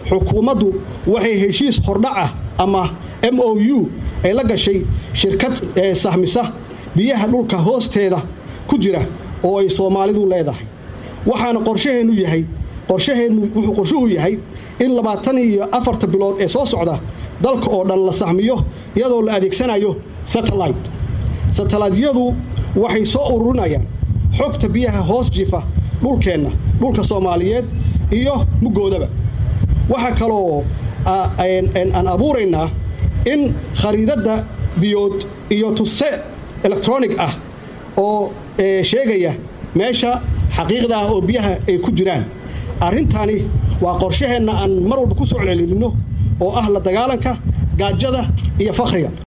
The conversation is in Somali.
xukuumaddu waxay heshiis hordhac ah ama m o u ay la gashay shirkad sahmisa biyaha dhulka hoosteeda ku jira oo ay soomaalidu leedahay waxaana qorshaheennu yahay qorshaheennu wuxuu qorshuhu yahay in labaatan iyo afarta bilood ee soo socda dalka oo dhan la sahmiyo iyadoo la adeegsanayo satellite satellaytyadu waxay soo ururinayaan xogta biyaha hoos jifa dhulkeenna dhulka soomaaliyeed iyo muggoodaba waxaa kaloo aan abuuraynaa in khariidadda biyood iyo tuse electronic ah oo sheegaya meesha xaqiiqda ah oo biyaha ay ku jiraan arrintani waa qorshaheenna aan mar walba ku soo celcelinno oo ah la dagaalanka gaajada iyo fakhriga